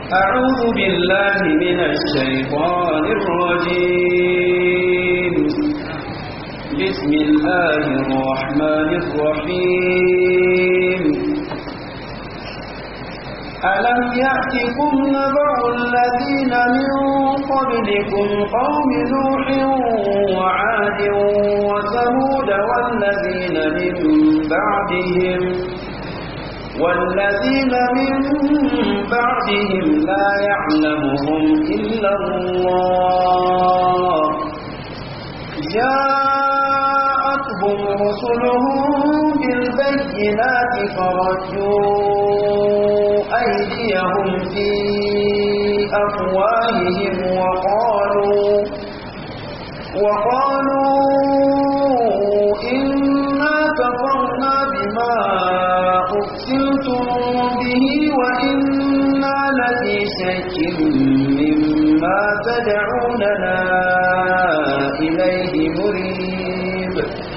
أعوذ بالله من الشيطان الرجيم بسم الله الرحمن الرحيم ألم يأتكم نبأ الذين من قبلكم قوم نوح وعاد وثمود والذين من بعدهم والذين من بعدهم لا يعلمهم إلا الله جاءتهم رسلهم بالبينات فردوا أيديهم في أفواههم وقالوا وقالوا إنا كفرنا بما أرسلتم به وإنا لفي شك مما تدعوننا إليه مريب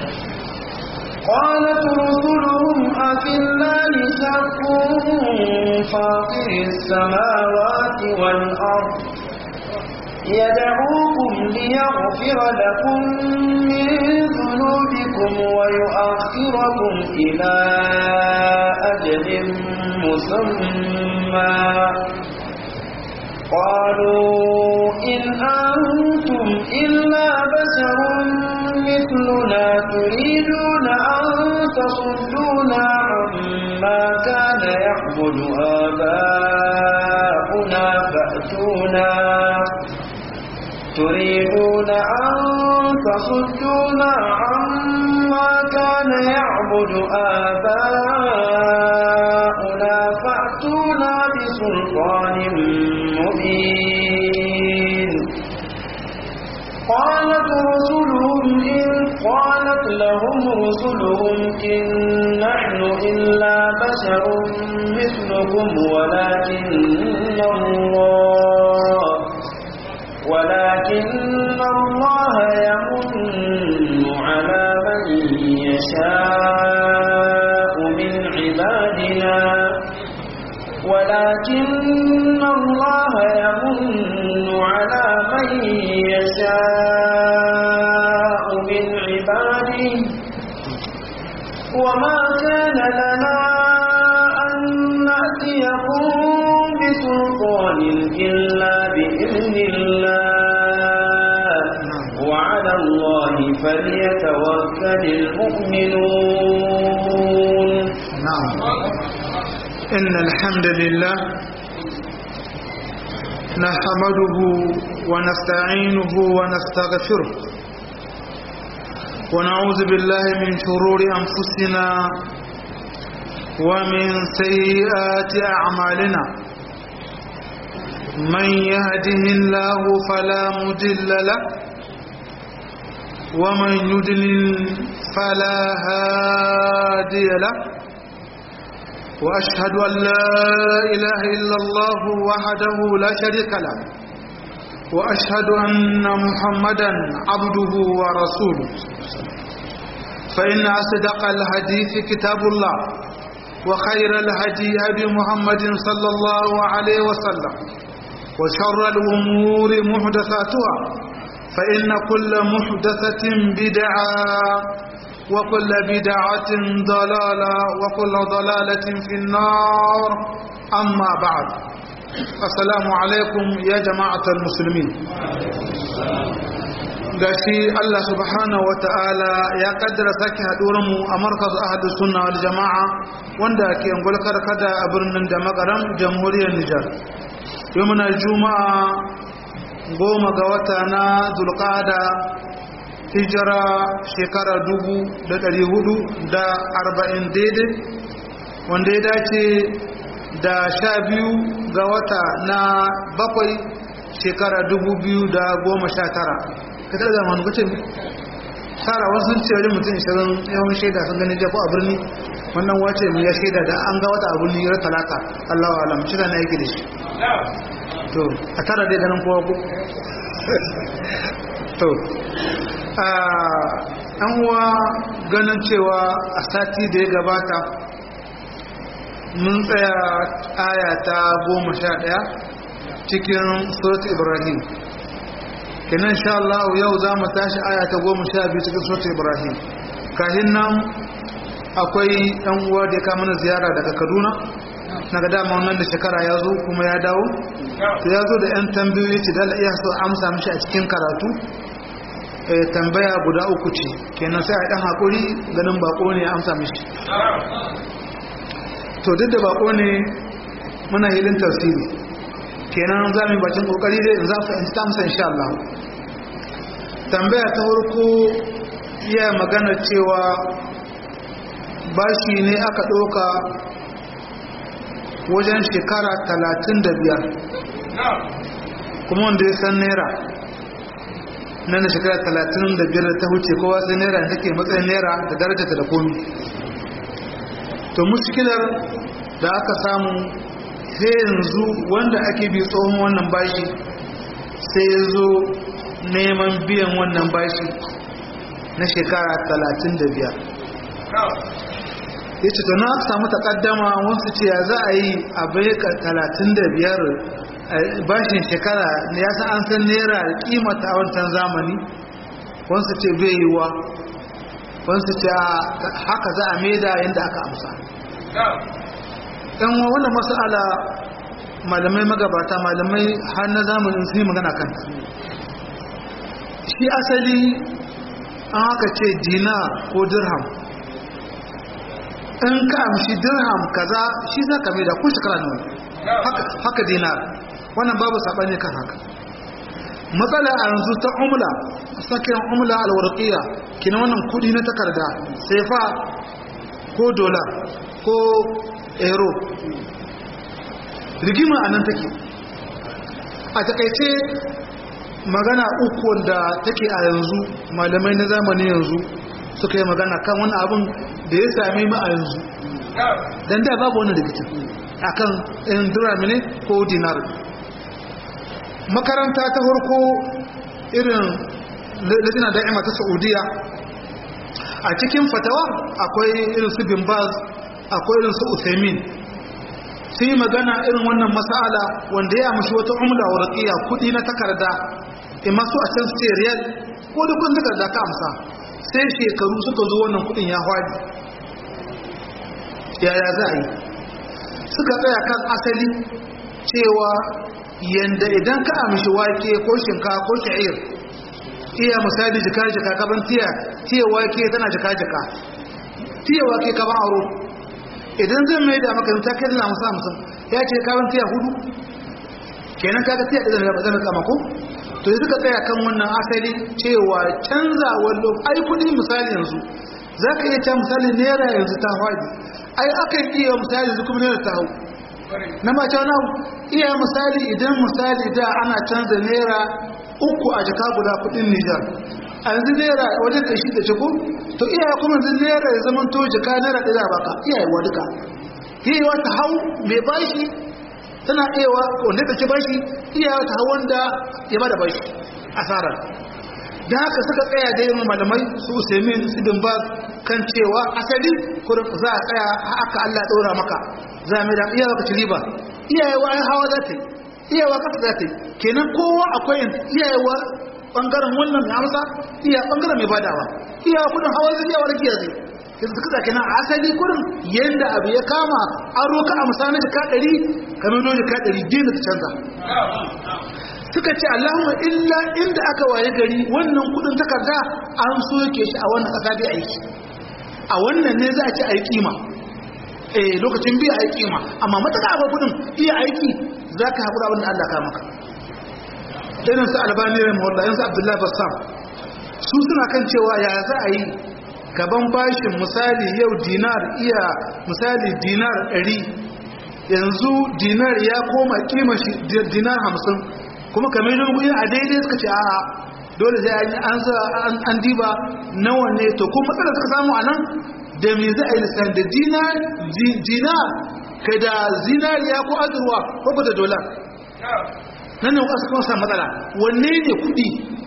قالت رسلهم أفي الله شك فاطر السماوات والأرض يدعوكم ليغفر لكم من ذنوبكم ويؤخركم إلى أجل مسمى قالوا إن أنتم إلا بشر مثلنا تريدون أن تصدونا عما كان يعبد آباؤنا فأتونا تريدون أن تصدونا عما كان يعبد آباؤنا فأتونا بسلطان مبين قالت رسلهم إن قالت لهم رسلهم إن نحن إلا بشر مثلكم ولكن الله ولكن الله يمن على من يشاء من عبادنا ولكن الله يمن على من يشاء من عباده وما كان لنا أن نأتيكم بسلطان إلا بإذن الله وعلى الله فليتوكل المؤمنون نعم إن الحمد لله نحمده ونستعينه ونستغفره ونعوذ بالله من شرور أنفسنا ومن سيئات أعمالنا من يهده الله فلا مضل له ومن يضلل فلا هادي له وأشهد أن لا إله إلا الله وحده لا شريك له وأشهد أن محمدا عبده ورسوله فإن أصدق الحديث كتاب الله وخير الهدي هدي محمد صلى الله عليه وسلم وشر الأمور محدثاتها فإن كل محدثة بدعة وكل بدعة ضلالة وكل ضلالة في النار أما بعد السلام عليكم يا جماعة المسلمين gashi Allah subhanahu wa ta'ala ya kaddara sake mu a markaz ahadu sunna wal jama'a wanda ke ngulkar kada a birnin da makaram jamhuriyar Nijar yau muna juma'a goma ga wata na zulqada hijira shekara dubu da ɗari hudu da arba'in daidai wanda ya dace da sha biyu ga wata na bakwai shekara dubu biyu da goma sha tara ka tara zama wani kucin tara wasu ce wajen mutum ishirin yawan shaida sun gani jafu a birni wannan wace mu ya shaida da an ga wata a birni ya talata allahu alam shi na yake da shi to a tara dai ganin kowa ku to an uwa ganin cewa a sati da ya gabata mun tsaya aya ta goma sha ɗaya cikin surat ibrahim kenan insha Allah yau za mu tashi aya ta goma sha biyu cikin surat ibrahim kahin nan akwai ɗan uwa da ya kama na ziyara daga kaduna na ga dama wannan da shekara ya zo kuma ya dawo to ya zo da 'yan tambayoyi ce da iya so amsa mishi a cikin karatu tambaya guda uku ce kenan sai a ɗan haƙuri ganin bako ne ya amsa mishi to duk da bako ne muna hilin tafsiri kenan za mu yi bakin kokari dai in za su in ta amsa insha Allah tambaya ta farko iya magana cewa bashi ne aka ɗauka wajen shekara talatin da biyar kuma wanda ya san naira nan da shekara talatin da biyar ta huce kowa sai naira da take matsayin naira da darajarta da komi to muskilar da aka samu sai yanzu wanda ake bi tsohon wannan bashi sai ya zo neman biyan wannan bashi na shekara talatin da biyar ya ce to na samu takaddama wasu ce ya za a yi a bayyaka talatin da biyar bashin shekara ya san an san naira kimata a wancan zamani wasu ce bai yi wa wasu ce haka za a maida yadda aka amsa ɗan wannan masala malamai magabata malamai har na zamanin su yi magana kanta shi asali an haka ce dina ko dirham in ka amshi dirham kaza shi za ka mai da kun shekara ne haka dinar wannan babu saɓani kan haka matsala a yanzu ta umla sakin umla alwarqiya kina wannan kudi na takarda sefa ko dola ko euro rigima a nan take a takaice magana uku wanda take a yanzu malamai na zamani yanzu suka yi magana kan wani abin da ya sami mu a yanzu don da babu wani rikicin akan in dirami ne ko dinar makaranta ta farko irin latina da'ima ta saudiya a cikin fatawa akwai irin su bin baz akwai irin su uthaymin sun yi magana irin wannan masala wanda ya mashi wata umla wa raqiya kudi na takarda imma su a can su ce riyal ko da kun takarda ka amsa sai shekaru suka zo wannan kudin ya hwadi yaya za a yi suka tsaya kan asali cewa yanda idan ka amshi wake ko shinkafa ko sha'ir iya misali jika jika kaban tiya tiya wake tana jika jika tiya wake kaban aro idan zan mai da maka ta kai da musa mutum ya ce kaban tiya hudu kenan kaga tiya da zan zan kama ko to yanzu ka tsaya kan wannan asali cewa canzawar lokaci ai kudi misali yanzu zaka iya ta misali naira yanzu ta hwadi ai akan iya misali yanzu kuma naira ta hau na mace wani iya misali idan misali da ana canza naira uku a jaka guda kudin nijar a yanzu naira wajen kashi da ciko to iya kuma yanzu naira ya zama to jaka naira ɗaya baka iya yi duka yi wata hau mai bashi tana iya wanda ta ci bashi iya wata hau wanda ya bada bashi asarar da haka suka tsaya da yin malamai su usaimin su dimba kan cewa asali kurin za a tsaya haka allah ɗora maka za a mai da iyawa ka ci riba iyayewa ya hawa za ta yi iyawa kasa za ta yi kenan kowa akwai iyayewa ɓangaren wannan mai amsa iya ɓangaren mai badawa iyawa kudin hawa zai iyawa rakiya zai yanzu suka zaki nan asali kurin yadda abu ya kama an roka a misali jika ɗari kamar don jika ɗari biyu da ta canza suka ce allahumma illa inda aka waye gari wannan kudin takarda an soke shi a wannan ƙasa bai aiki a wannan ne za a ci a yi kima eh lokacin biya aiki ma amma mataka ba kudin iya aiki za ka haƙura abin da Allah ka maka irin su albani rai mawalla yansu abdullahi bassam su suna kan cewa ya za a yi gaban bashin misali yau dinar iya misali dinar ɗari yanzu dinar ya koma kima shi dinar hamsin kuma kamar yin kuɗi a daidai suka ce a dole sai an an diba nawa ne to kuma matsalar suka samu a nan da me za a yi lissan da dinar kai da zinariya ko azurwa ko ko da dolar nan ne wasu kuma samu matsala wanne ne kudi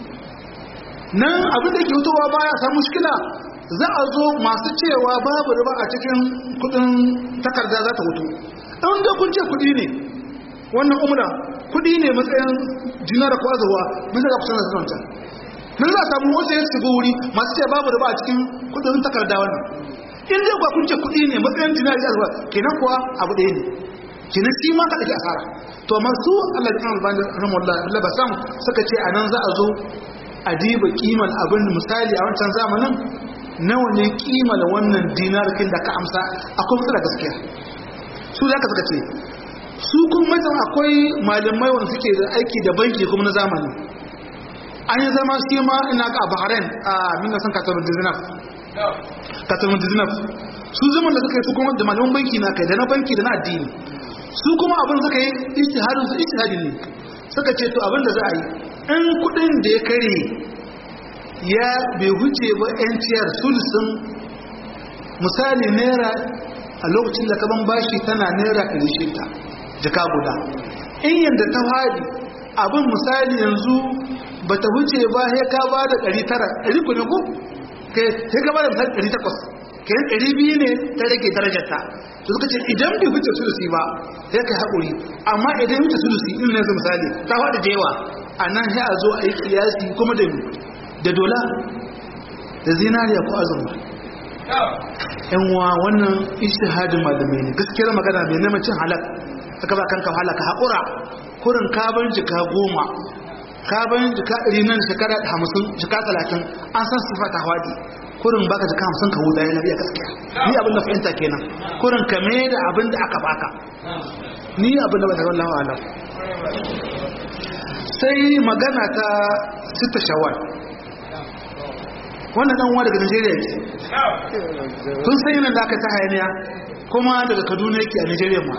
nan abin da ke hutowa baya samu shikila za a zo masu cewa babu riba a cikin kudin takarda za ta hutu ɗan da kun ce kudi ne wannan umra kudi ne matsayin dinar ko azurwa mun sai da kusan da wancan nan za a samu wasu ya shiga wuri masu ce babu da ba a cikin kudin takarda wannan in dai kuwa kun ce kudi ne matsayin dinar da azurwa kenan kuwa abu ɗaya ne kenan shi ma ka ɗauki asara to amma su Allah ya kan albani rahimahullah Allah ba sam suka ce a nan za a zo a diba kiman abin misali a wancan zamanin nawa ne kiman wannan dinarkin da ka amsa akwai matsala gaskiya su za ka suka ce su kuma matan akwai malamai wanda suke da aiki da banki kuma na zamani an yi zama shi ma ina ga bahrain a minna san katar dizinaf katar dizinaf su zaman da suka yi su kuma da malaman banki na kai da na banki da na addini su kuma abin suka yi ijtihadin su ijtihadin ne suka ce to abin da za a yi in kudin da ya kare ya bai huce ba yanciyar sulsun misali naira a lokacin da kaban bashi tana naira shida jaka guda in yadda ta fadi abin misali yanzu ba ta huce ba ya ka ba da 900 ɗari ku ne ku? sai ka ba da misali 800 kayan ɗari biyu ne ta rage darajarta da suka ce idan bai huce sulusi ba sai ka haƙuri amma idan huce sulusi in ne misali ta faɗi da yawa a nan sai a zo a yi kiyasi kuma da da dola da zinariya ko azurma yanwa wannan ishihadin malamai ne gaskiyar magana mai neman cin halak aka ba kanka halaka haƙura kurin kaban jika goma kaban jika ɗari nan shekara hamsin jika talatin an san sifa ta hawaɗi kurin baka jika hamsin ka huda yana biya gaskiya ni abin da fahimta kenan kurin ka da abin da aka baka ni abin da ba ta wallahu alam sai magana ta sita shawar wannan dan uwa daga Najeriya ce tun sai yana da aka ta hayaniya kuma daga Kaduna yake a Najeriya ma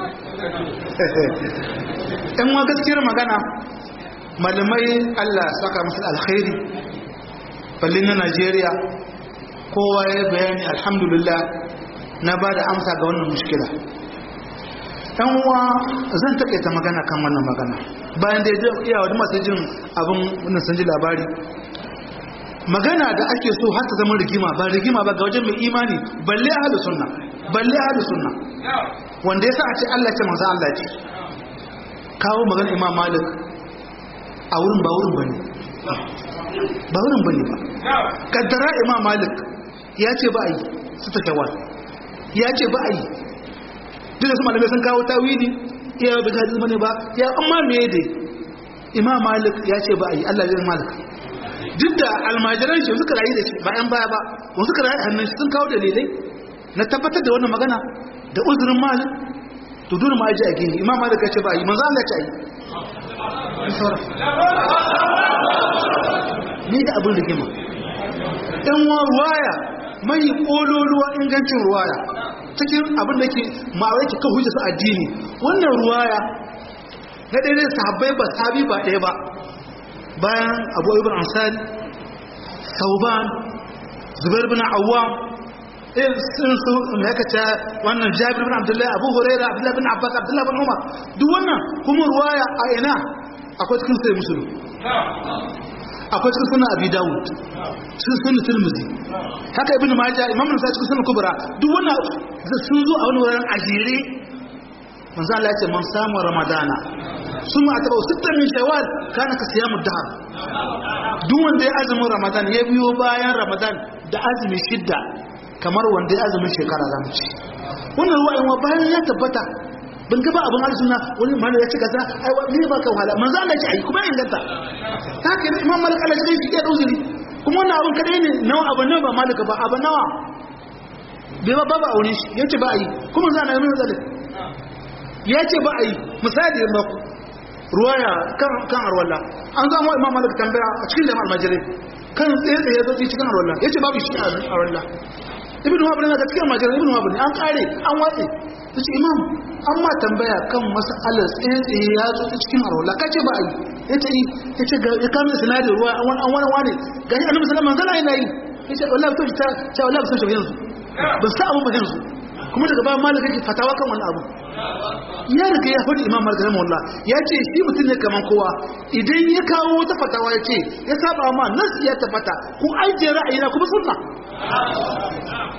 ɗan uwa gaskiyar magana malamai Allah saka musu alkhairi ballin na Najeriya kowa ya bayani alhamdulillah na ba da amsa ga wannan mushkila ɗan uwa zan taƙaita magana kan wannan magana bayan da ya iya wani masu jin abin wannan sun ji labari magana da ake so har ta zama rigima ba rigima ba ga wajen mai imani balle ahlus sunna balle ahlus sunna wanda yasa a ce Allah ce manzo Allah ce kawo magana Imam Malik a wurin ba wurin bane ba wurin bane ba kaddara Imam Malik ya ce ba yi su ta tawal ya ce ba yi duk da su malamai sun kawo tawili iya ba ga bane ba ya amma me dai Imam Malik ya ce ba yi Allah ya Malik duk da almajiran shi suka rayu da shi ba yan baya ba wasu suka rayu hannun sun kawo dalilai na tabbatar da wannan magana da uzurin malik to dole ma ji a gini imam malik ya ce ba yi manzo Allah ya ce yi ni da abin rigima dan wa ruwaya mai kololuwa ingancin ruwaya cikin abin da ke ma'awai ki kan hujja su addini wannan ruwaya na daidai sahabbai ba sabi ba ɗaya ba bayan abu ibn ansari sauban zubair bin awwam irin su mai kaca wannan jabir bin abdullahi abu huraira abdullahi bin abbas abdullahi bin umar duk wannan kuma ruwaya a ina akwai cikin sai musulun akwai cikin sunan abi dawud cikin sunan tirmidhi haka ibn majah imam nasa cikin sunan kubra duk wannan sun zo a wani wurin ajire manzo Allah ya ce man samu ramadana suma ataba sittan min shawwal kana ka siyamu dahar duk wanda ya azumin ramadan ya biyo bayan ramadan da azumi shidda kamar wanda ya azumin shekara zamu ci wannan ruwa in bayan ya tabbata ban ga ba abin arzuna wani mana ya ci gaza ai ne ba ka wahala manzo Allah ya ce ai kuma inganta ta ke imam malik Allah ya ce ya dauzuri kuma wannan abin kadai ne nawa abu nawa ba malika ba abu nawa bai ba ba aure shi yace ba ai kuma za na yi mai zalin ya ce ba a yi misali da maku ruwaya kan arwallah an zama imam malik tambaya a cikin lemar almajirai kan tsaye tsaye zo cikin arwallah ya ce babu shi a arwallah ibn wahab ne da cikin almajirai ibn wahab ne an kare an watse ta ce imam an ma tambaya kan masalar tsaye tsaye ya zo cikin arwallah ka ce ba a yi ya ce ya ce ya kama da sinadar ruwa an wani wani ga shi annabi sallallahu alaihi wasallam yana yi ya ce wallahi to ta ce wallahi ba san shi yanzu ban sa abu ba yanzu kuma daga bayan malaka ke fatawa kan wani abu ya riga ya faɗi imam malik rahimahullah ya ce shi mutum ne kaman kowa idan ya kawo wata fatawa ya ce ya saba ma nas ya tabbata ku ajiye ra'ayi na kuma sunna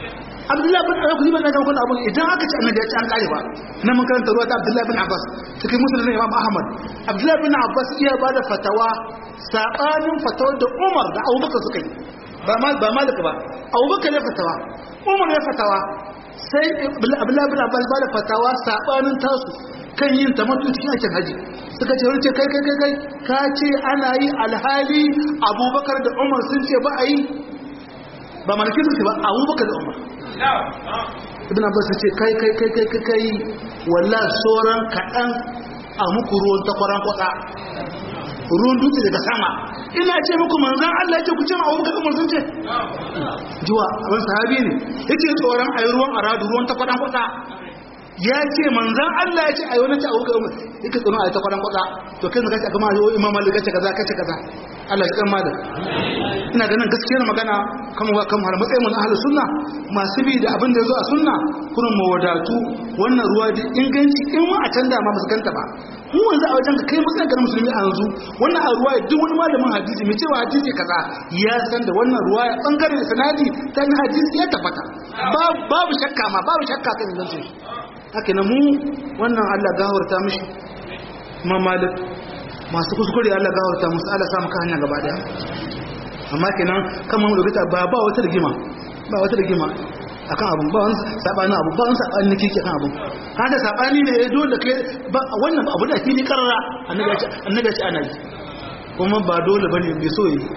abdullahi bin abbas kuma na ga wannan abun idan aka ci annabi ya ci an kare ba na mun karanta ruwa ta abdullahi bin abbas cikin musulmin imam ahmad abdullahi bin abbas iya ba da fatawa sabanin fatawar da umar da abubakar suka yi ba ma ba malika ba abubakar ya fatawa umar ya fatawa sai abdullahi bin abbas ba da fatawa sabanin tasu kan yin tamattu cikin aikin haji suka ce wani ce kai kai kai kai ka ce ana yi alhali abubakar da umar sun ce ba a yi ba malaki su ce ba abubakar da umar ibn abbas ce kai kai kai kai kai kai wallah sauran kaɗan a muku ruwan takwaran kwada ruwan dutse daga sama ina ce muku manzan Allah ce ku ce ma abubakar da umar sun ce jiwa abin sahabi ne yake tsoron a yi ruwan aradu ruwan takwaran kwada ya ce manzan Allah ya ce a yi wani ta abubakar umar yake tsoron a yi takwaran kwada to kai zaka ce a gama yau imam malik kace kaza kace kaza Allah ya kan malam ina ganin gaskiyar magana kan wa kan har matsayin mun ahlus sunna masu bi da abin da yazo a sunna kurin mawadatu wannan ruwa da inganci in ma a can da ma musu ganta ba mu wanzu a wajen kai matsayin garin musulmi a yanzu wannan a ruwa duk wani malamin hadisi mai cewa hadisi kaza ya san da wannan ruwa ya bangaren sanadi ta na hadisi ya tabbata babu shakka ma babu shakka kan ingancin shi haka na mu wannan Allah gawarta mishi ma malik masu kuskure Allah gawarta musu Allah sa maka hanya gaba daya amma kenan kan mu rubuta ba ba wata rigima ba wata rigima akan abun ba wani sabani abu ba wani sabani nake kan abun haka sabani ne ya dole kai ba wannan abu da fili karara annabi ya ce annabi ya ce ana yi kuma ba dole bane bai so yi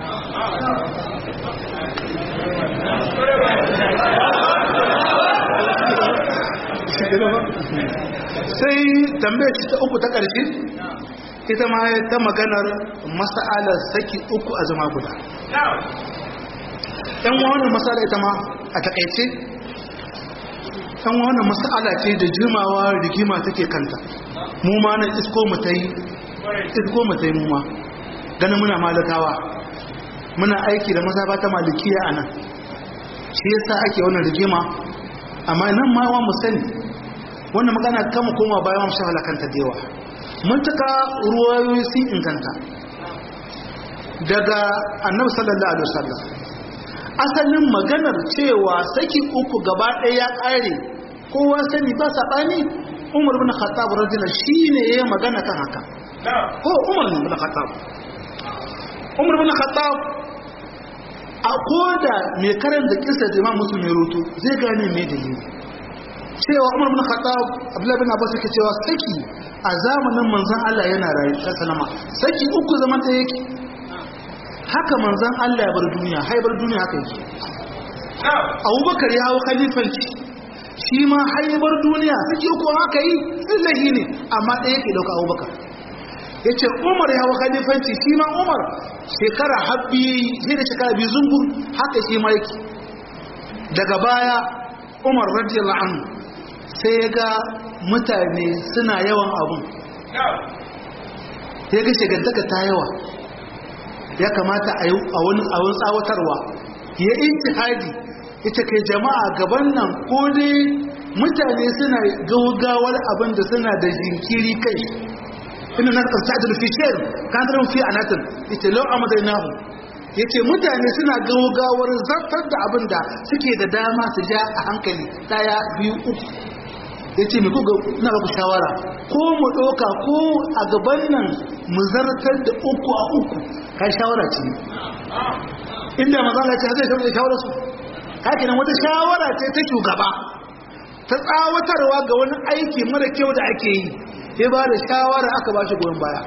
sai tambayar ta uku ta ƙarshe ita ma ta maganar masa'alar saki uku a zama guda ɗan wannan masala ita ma a taƙaice ɗan wannan masala ce da jimawa rigima take kanta mu ma na isko mu ta yi isko mu ta yi mu ma ganin muna malakawa muna aiki da mazaba ta malikiya a nan shi yasa ake wannan rigima amma nan ma wa mu sani wannan magana kama koma bayan mu shahala kanta da yawa mutuka ruwayoyi sun inganta daga annabi sallallahu alaihi wasallam asalin maganar cewa saki uku gaba ɗaya ya ƙare kowa sani ba saɓani umar bin khattab radiyallahu shine yayin magana kan haka ko umar bin khattab umar bin khattab a koda mai karanta kisa da imam muslim ya rutu zai gane mai dalili cewa umar bin khattab abdullahi bin abbas yake cewa saki a zamanin manzon Allah yana rayu ta salama saki uku zaman da yake haka manzon Allah ya bar duniya hai bar duniya haka yake abubakar ya hawo khalifanci shi ma hai bar duniya saki uku haka yi illahi ne amma ɗaya yake dauka abubakar ya ce umar ya hawo khalifanci shi ma umar shekara habbi sai da shekara biyu zungur haka shi ma yake daga baya umar radiyallahu anhu sai ya ga mutane suna yawan abun ya ga shigantaka ta yawa ya kamata a wani awon tsawatarwa ya intihadi ya ce kai jama'a gaban nan ko dai mutane suna gaugawar abin da suna da jinkiri kai ina na ƙarfi da ficer kandarin fi a natin ita lau a madainahu ya ce mutane suna gaugawar zartar da abin da suke da dama su ja a hankali ɗaya biyu uku ya ce mai kuka na baku shawara ko mu ɗauka ko a gaban nan mu zartar da uku a uku ka shawara ce inda mazala ce zai shawarar shawara su kake nan wata shawara ce ta shugaba ta tsawatarwa ga wani aiki mara kyau da ake yi ya ba da shawara aka ba shi goyon baya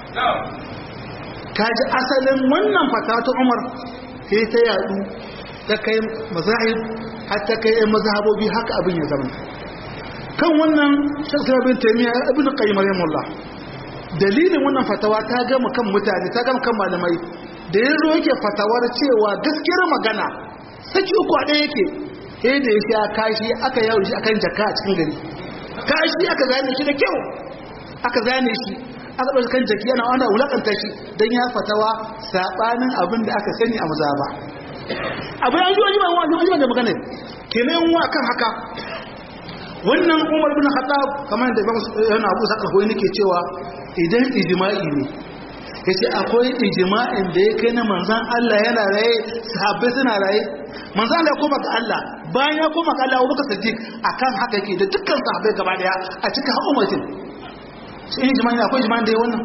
ka ji asalin wannan fata ta umar sai ta yadu ta kai mazahib har ta kai mazhabobi haka abin ya zama kan wannan shakar bin taimiyya ibn qayyim rahimahullah dalilin wannan fatawa ta gama kan mutane ta gama kan malamai da yanzu yake fatawar cewa gaskiyar magana saki uku a ɗaya yake sai da ya sha kashi aka yawo shi akan jaka a cikin gari kashi aka zane shi da kyau aka zane shi aka ɗauki kan jaki yana wanda wulakanta shi don ya fatawa saɓanin abin da aka sani a mazaba abin an ji wani ba wani da magana kenan wa kan haka wannan umar bin khattab kamar da yana abu saka koyi nake cewa idan ijma'i ne yace akwai ijma'in da ya kai na manzon Allah yana raye sahabbai suna raye manzo Allah ya koma ga Allah bayan ya koma ga Allah Abubakar Siddiq akan haka yake da dukkan sahabbai gaba daya a cikin ummatin shi ne jama'a akwai jama'a da wannan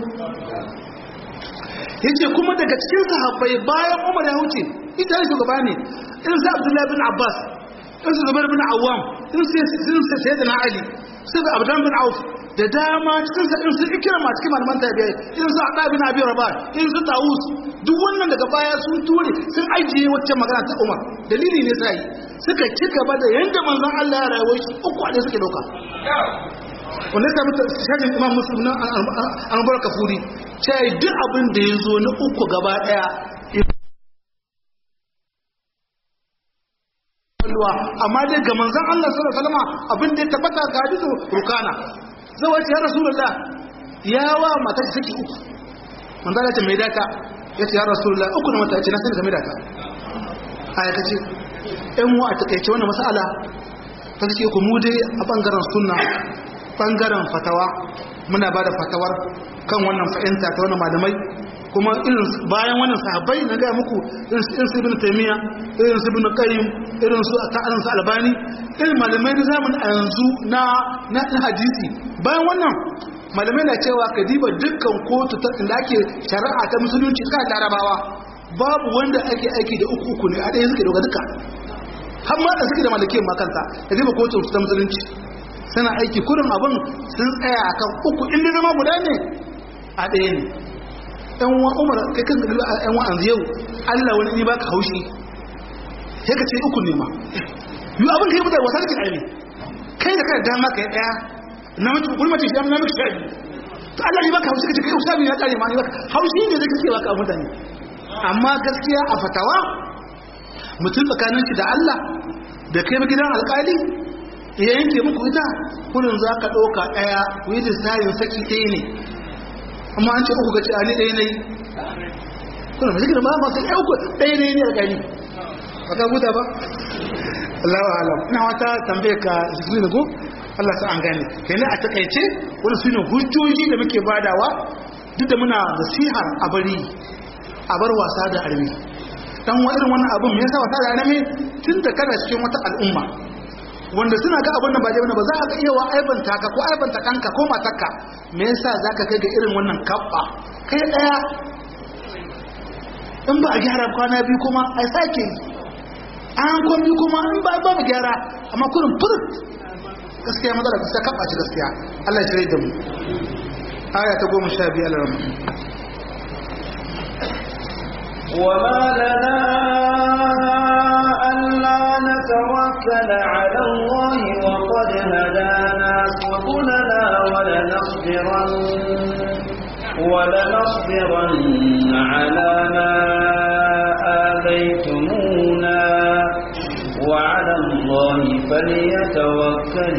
yace kuma daga cikin sahabbai bayan Umar ya huce ita ne shugaba ne irin sa Abdullah bin Abbas irin sa Zubair bin Awwam irin sa Sayyidina Ali sai ga Abdullah bin Auf da dama cikin sa irin su Ikrama cikin malaman tabi'i irin su Abdullah bin Abi Rabah irin su Tawus duk wannan daga baya sun ture sun ajiye wacce magana ta Umar dalili ne sai suka ci gaba da yanda manzon Allah ya rayuwa shi uku a suke doka wanda ya mutu shajin imam muslim na an bar kafuri sai duk abin da ya zo na uku gaba daya amma dai ga manzan Allah sallallahu alaihi wasallam abin da ya tabbata ga hadisu rukana zawai ya rasulullah ya wa mata ta saki uku manzan Allah ta mai data ya ce ya rasulullah uku na mata ce na sai da mai data aya ta ce ɗan mu a takaice wannan mas'ala ta ce ku mu dai a bangaren sunna bangaren fatawa muna ba da fatawar kan wannan fahimta ta wani malamai kuma irin bayan wannan sahabbai na gaya muku irin su ibn taymiya irin su ibn qayyim irin su ta'alan su albani irin malamai na zamanin a yanzu na na hadisi bayan wannan malamai na cewa ka diba dukkan kotu ta inda ake shari'a ta musulunci suka larabawa babu wanda ake aiki da uku uku ne a ɗaya suke doga duka har ma da suke da malakin makanta ka diba kotu ta musulunci suna aiki kurin abin sun tsaya a kan uku inda zama guda ne a ɗaya ne ɗan wa umar kai kan gari a ɗan wa'an yau allah wani ne baka haushi sai ka ce uku ne ma yi abin ka yi mutar wasa cikin aini kai da kai dama ka yi ɗaya na mace kuma mace shi na mace sha biyu to allah ne baka haushi ka ce kai sha biyu ya ƙare ma ne baka haushi ne da kake baka mutane amma gaskiya a fatawa mutum tsakanin shi da allah da kai gidan alƙali ya yanke muku ita kullum za ka ɗauka ɗaya ku yi lissayin saki ɗaya ne amma an ce uku ga ce a ni ɗaya ne kullum mai zikirin ba ma sai ɗaya uku ɗaya ne ne a gani ba ka buta ba Allah wa alam ina wata tambaye ka zikirin da ko Allah sa an gane kenan a takaice wani su ne hujjoji da muke badawa duk da muna nasihar a bari a bar wasa da armi dan wa irin wannan abun me yasa wasa da armi tun da kana cikin wata al'umma wanda suna ga abin da ba daidai ba za a ga iya wa aibanta ka ko aibanta kanka ko matarka me yasa zaka kai ga irin wannan kabba kai daya in ba a gyara kwana biyu kuma a sake an kwami kuma in ba ba mu gyara amma kurin furut gaskiya matsala gaskiya kabba ce gaskiya Allah ya shirye da mu aya ta goma sha biyar ramu وما لنا ألا نتوكل على الله وقد هدانا سبلنا ولنصبرن ولنصبرن على ما آذيتمونا وعلى الله فليتوكل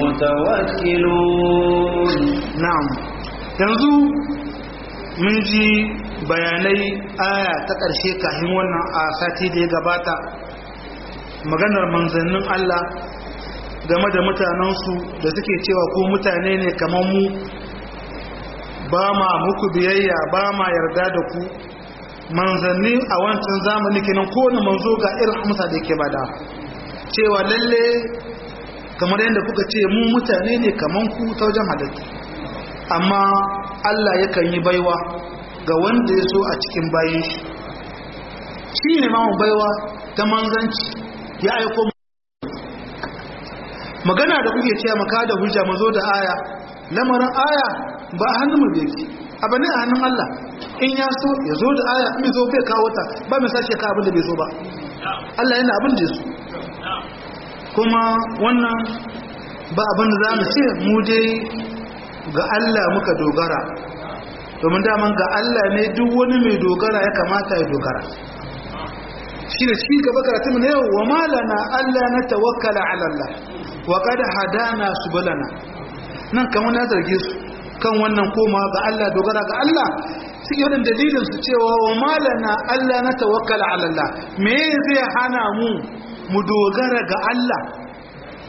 المتوكلون na'am yanzu mun ji bayanai aya ta ƙarshe kafin wannan a sati da ya gabata maganar manzannin Allah game da mutanensu da suke cewa ko mutane ne kamar mu ba ma muku biyayya ba ma yarda da ku manzanni a wancan zamani kenan kowane manzo ga irin amsa da yake bada cewa lalle kamar yadda kuka ce mu mutane ne kamar ku ta wajen halittu amma Allah yakan yi baiwa ga wanda ya so a cikin bayan shi shi ne mamu baiwa ta manzanci ya aiko magana da kuke cewa maka da hujja mazo da aya lamarin aya ba a hannun mu yake abu ne a hannun Allah in ya so ya zo da aya in zo bai kawo ta ba mai sace ka abin da bai so ba Allah yana abin da ya so kuma wannan ba abin da za mu ce mu dai ga Allah muka dogara domin daman ga Allah ne duk wani mai dogara ya kamata ya dogara shi da shi gaba karatu ne wa malana Allah na tawakkala ala Allah wa qad hadana subulana nan kamar na zarge su kan wannan koma ga Allah dogara ga Allah suke wadin dalilin su cewa wa malana Allah na tawakkala ala Allah me zai hana mu mu dogara ga Allah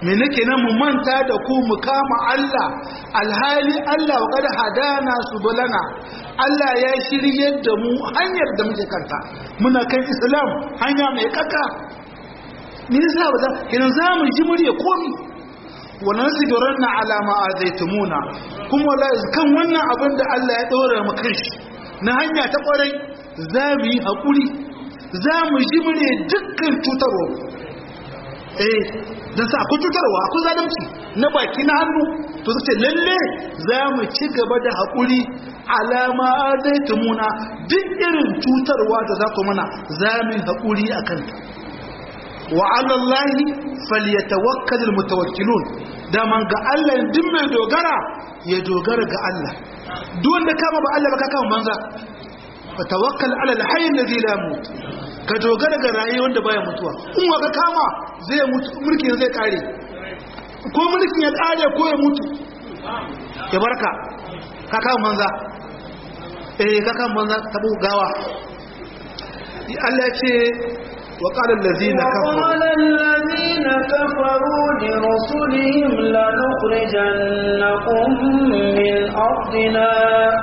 me nake nan mu manta da ku mu kama Allah alhali Allah wa kada hadana subulana Allah ya shiryar da mu hanyar da muke kanta muna kan Islam hanya mai kaka me yasa ba za kiran za mu ji murya komi wa nasibiranna ala ma azaitumuna kuma wallahi kan wannan abin da Allah ya dora mu kanshi na hanya ta kwarai za mu yi hakuri za mu ji murya dukkan cutarwa eh don sa akwai cutarwa akwai zalunci na baki na hannu to suke lalle za mu ci gaba da haƙuri alama zai tumuna duk irin cutarwa da za ku mana za mu yi haƙuri a kanta wa alallahi falyatawakkalul mutawakkilun da man ga Allah duk mai dogara ya dogara ga Allah duk wanda kama ba Allah ba ka kama banza fa tawakkal ala alhayy alladhi la yamut ka dogara ga raye wanda baya mutuwa in wa ka kama zai mutu mulkin zai kare ko mulkin ya kare ko ya mutu ya barka ka kama manza eh ka kama manza tabu gawa Allah ya ce wa qala allazina kafaru وقال الذين كفروا لرسلهم لنخرجنكم من أرضنا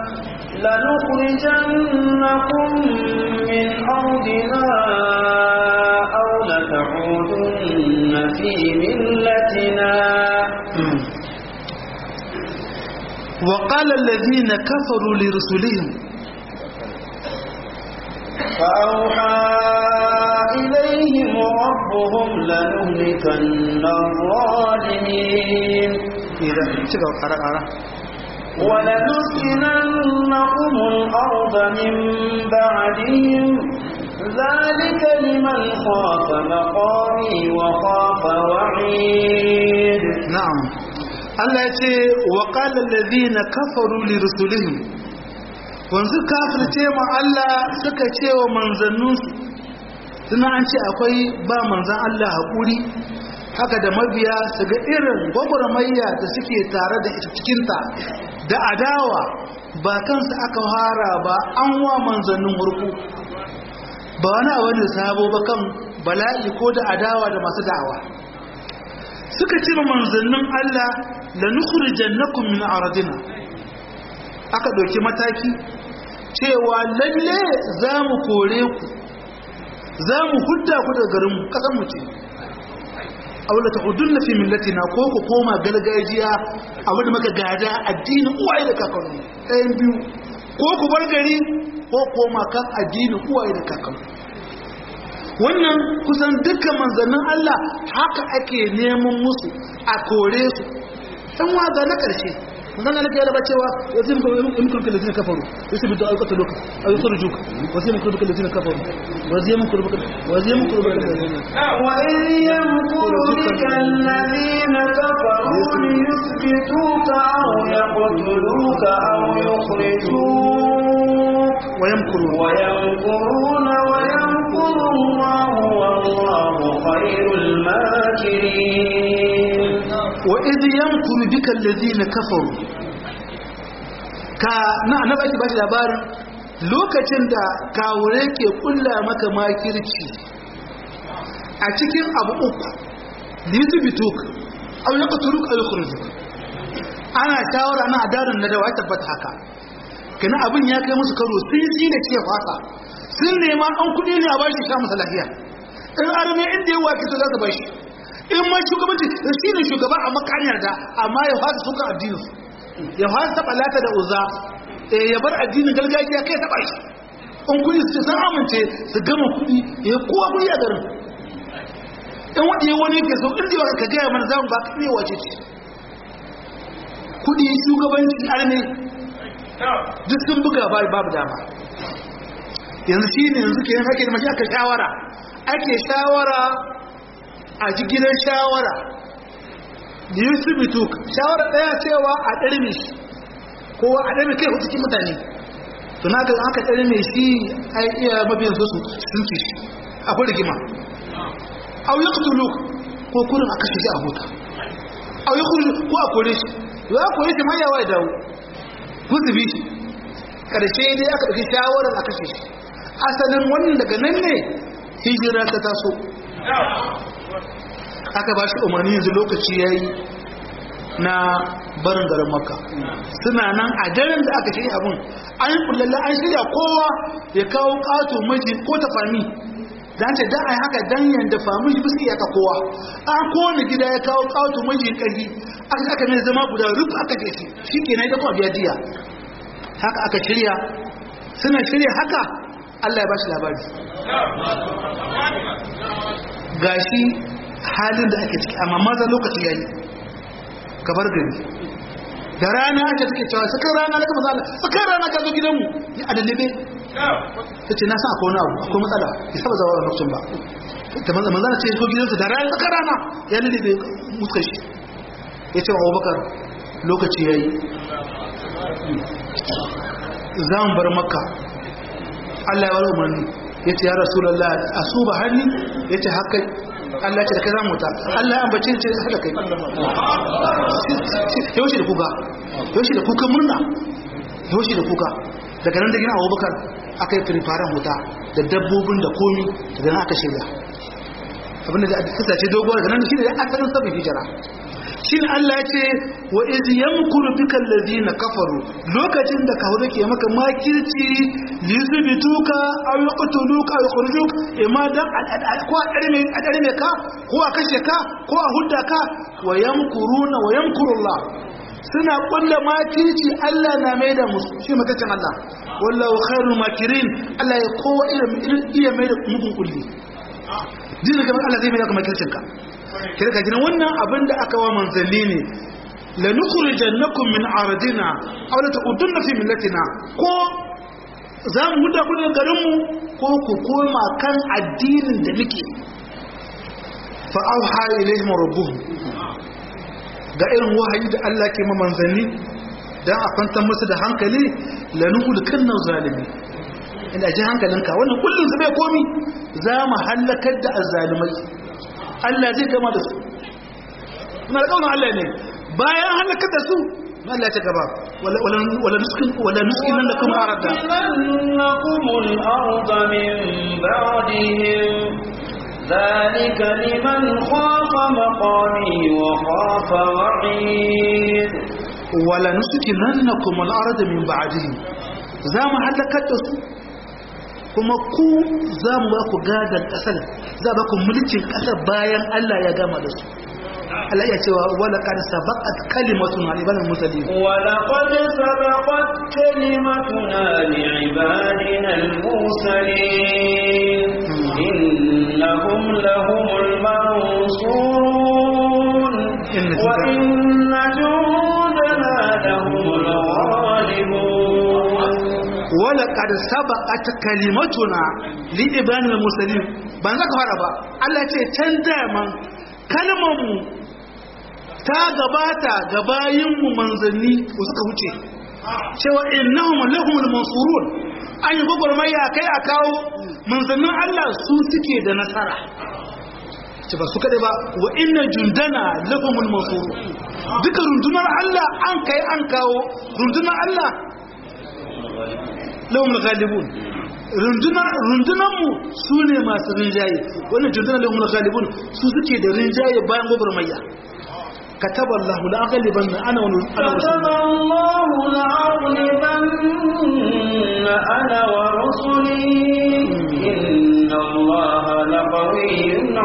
لنخرجنكم من أرضنا أو لتعودن في ملتنا وقال الذين كفروا لرسلهم فأوحى إليهم ربهم لنهلكن الظالمين إذا تشغل قرأ قرأ ولنسكننكم الأرض من بعدهم ذلك لمن خاف مقامي وخاف وعيد na'am Allah ya ce wa qala allazina kafaru li rusulihim wanzu kafirce ma Allah suka ce wa manzanninsu suna an ce akwai ba manzan Allah haƙuri haka da mabiya su ga irin gwagwarmayya da suke tare da ita cikinta da adawa ba kansu aka fara ba an wa manzannin hurku ba wani abu da sabo ba kan bala'i ko da adawa da masu da'awa suka ce ma manzannin Allah la nukhrijannakum min ardina aka ɗauki mataki cewa lalle za mu kore ku za mu hudda ku daga garin mu kasan mu ce aula ta hudun na fi millatina ko ku koma gargajiya abu da maka gada addinin uwaye da kakannu ɗayan biyu ko ku bar gari ko koma kan addinin uwaye da kakannu wannan kusan dukkan manzannin Allah haka ake neman musu a kore su ɗan waga na ƙarshe manzan Allah ya raba cewa wasu yin kurkun da zina kafaru wasu bi da aikata loka a yi surjuk wasu yin kurkun da zina kafaru wasu yin kurkun wasu yin kurkun da zina وإذ يمكر بك الذين كفروا ليثبتوك أو يقتلوك أو يخرجوك ويمكرون ويمكرون ويمكر الله والله خير الماكرين وإذ يمكر بك الذين كفروا ka na na baki bashi labarin lokacin da kawure ke kulla maka makirci a cikin abu uku litubituk aw yaqtuluk aw yukhrijuk ana shawara na adarin na da wata tabbata haka kana abin ya kai musu karo sun yi da ce fasa sun nema an kudi ne a bashi sha masa lafiya in arme inda ya wake to za su bashi in ma shugabanci shi ne shugaba a makaniyar da amma ya fasa suka addinin su ya fasa taɓa lata da uza ya bar addinin gargajiya kai taɓa shi in kudi su san amince su gama kudi ya kowa kudi a garin in wanda ya wani ke so inda ka gaya mana zamu ba ka iya wace ce kudi shugabanci arme duk sun buga babu dama yanzu shi ne yanzu ke yin hake da mashi aka shawara ake shawara a jigilar shawara da yi su bitu shawara ɗaya cewa a ɗarme shi kowa a ɗarme kai cikin mutane suna ga aka ɗarme shi a iya mabiyan su sun ce shi akwai rigima au ya kutulu ko kurin a kashe shi a huta au ya kuri ko a kore shi ya kore shi ma yawa ya dawo kusa bi shi ƙarshe dai aka ɗauki shawarar a kashe shi asalin wannan daga nan ne hijira ta taso aka ba shi umarni yanzu lokaci ya yi na barin garin makka suna nan a daren da aka shirya abin an yi kullalla an shirya kowa ya kawo ƙato miji ko ta fami dan ce dan ai haka dan yanda famu shi biski aka kowa an kowane gida ya kawo ƙato miji ƙarfi aka aka ne zama guda ruf aka ce shi shikenan ita kuma biya diya haka aka shirya suna shirya haka Allah ya ba shi labari gashi halin da ake ciki amma maza lokaci yayi kabar gari da rana ake take cewa sakar rana na kama zala sakar rana ka zo gidanmu ya adalibe ta ce na sa akwai wani abu akwai matsala ya saba zawa lokacin ba ta manzana manzana ce ko gidansu da rana sakar rana ya lullube muskar shi ya ce wa abubakar lokaci ya yi za mu bar makka allah ya wani umarni ya ce ya rasu lallah a su ba hannu ya ce haka Allah ce da kai zamu ta Allah ya ambace ce haka kai yaushe da kuka yaushe da kuka murna yaushe da kuka daga nan da gina Abubakar aka yi firfaren wuta da dabbobin da komi daga nan aka shirya abinda da kasa ce dogo daga nan shine asalin sabon hijira shine Allah ya ce wa iz yamkuru bikal ladina kafaru lokacin da kawo ke maka makirci lizbituka aw yaqtuluka aw yukhrijuk imma dan ko a darme a darme ka ko a kashe ka ko a hudda ka wa yamkuruna wa yamkurullah suna kulla makirci Allah na mai da musu shi makacin Allah wallahu khairul makirin Allah ya kowa irin iya mai da mugun kulli dinin gaban Allah zai mai da makircin ka kira ka gina wannan abin da aka wa manzanni ne la nukhrijannakum min ardina aw la ta'udunna fi millatina ko za mu huda ku daga garin mu ko ku koma kan addinin da muke fa auha ilaihim rabbuhum ga irin wahayi da Allah ke ma manzanni dan a kwantar musu da hankali la nukhrijanna zalimi ina ji hankalinka wannan kullun su bai komi za mu halakar da azzalimai Allah zai gama da su na alƙawarin Allah ne bayan halakar da su na Allah ta gaba wala nuskin wala nuskin nan da kuma arada لنكم الأرض من بعدهم ذلك لمن خاف مقامي وخاف وعيد wala nuskin nan da kuma arada min ba'dihim za mu halakar da su kuma ku za mu ba ku gadar ƙasar za ba ku mulkin ƙasar bayan Allah ya gama da su Allah ya cewa wala qad sabaqat kalimatun ibadil mursalin ولقد سبقت كلمتنا لعبادنا المرسلين إنهم لهم المنصورون إن جند- وإن جندنا لهم الغالبون wala qad sabaqat kalimatuna li ibadil mursalin ban zaka fara ba Allah ya ce can daman kalmar mu ta gabata ga bayin mu manzanni ko suka wuce cewa innahum lahumul mansurun an yi gwagwarmaya kai a kawo manzannin Allah su suke da nasara ce ba su kaɗai ba wa inna jundana lahumul mansuru duka rundunar Allah an kai an kawo rundunar Allah lahumul ghalibun rundunar rundunar mu su ne masu rinjaye wannan jundunar lahumul ghalibun su suke da rinjaye bayan gwagwarmaya كتب الله لأغلبن أنا كتب الله لأغلبن أنا ورسلي إن الله لقوي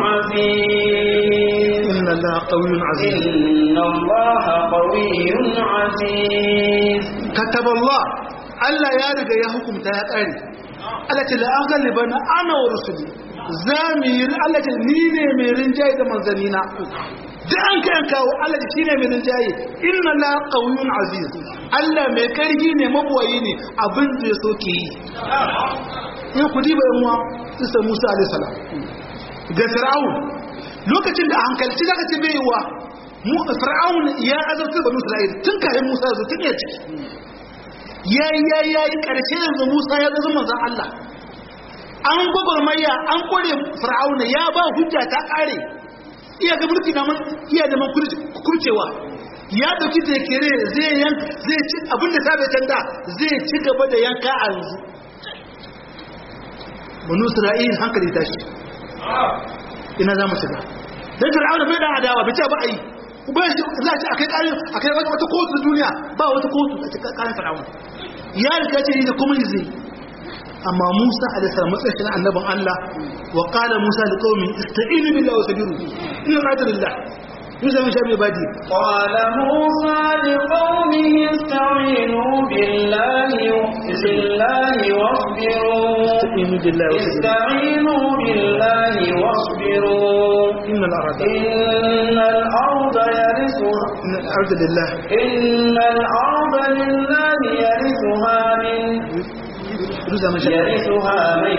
عزيز إن الله قوي عزيز إن الله قوي عزيز كتب الله Allah ya riga ya hukumta ya ƙare Allah ce la'agaliban ana wa rusuli za mu yi Allah ce ni ne mai rinjaye da manzanina da an kayan kawo Allah ce shi ne mai rinjaye inna la qawiyyun aziz Allah mai karfi ne mabuwayi ne abin da ya soke yi in ku diba yan uwa isa Musa alaihi salam ga Fir'aun lokacin da a hankalci zaka ce bai wa mu Fir'aun ya azabta banu Isra'il tun kafin Musa ya zo tun ya ciki ya yi ya yi ya yi ƙarshe yanzu musa ya zama manzan Allah an gwagwarmaya an kore fir'auna ya ba hujja ta ƙare iya ga mulki naman iya da man kurcewa ya dauki tekere zai yan zai ci abinda ta bai tanda zai ci gaba da yanka a yanzu banu isra'il hankali tashi ina za mu shiga dan fir'auna bai da adawa bai ce ba ai ba shi za a ce akai kai akai wata kotu duniya ba wata kotu a cikin kayan fir'auna ya riga ce ni da kuma zai amma Musa alaihi salam matsayin annabin Allah wa qala Musa liqaumi ista'inu billahi wa sabiru inna rajulillah Musa mun shabe badi قال موسى لقومه استعينوا بالله بالله واصبروا ista'inu billahi wa sabiru استعينوا بالله واصبروا inna al-arda إن الأرض يرثها inna al-arda lillah إن الأرض لله يرثها من Musa mun shabe يرثها من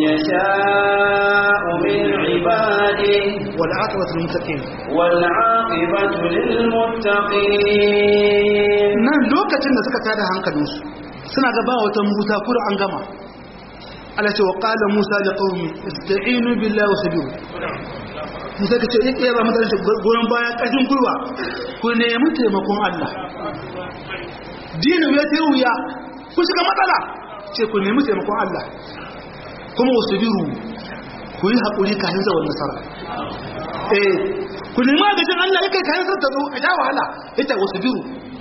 يشاء من عباده wal aqibatu lil muttaqin والعاقبة للمتقين nan lokacin da suka tada hankalinsu suna gaba wata musa kura an gama Allah ce wa qala Musa li qaumi ista'inu billahi wa sabiru Musa kace in iya ba mutane shi goyon baya kashin gurwa ku nemi taimakon Allah dinu ya tayi wuya ku shiga matsala ce ku nemi taimakon Allah kuma wasabiru ku yi hakuri kafin zawon nasara eh ku nemi agajin Allah yake kayan sa ta zo a sha wahala ita wasabiru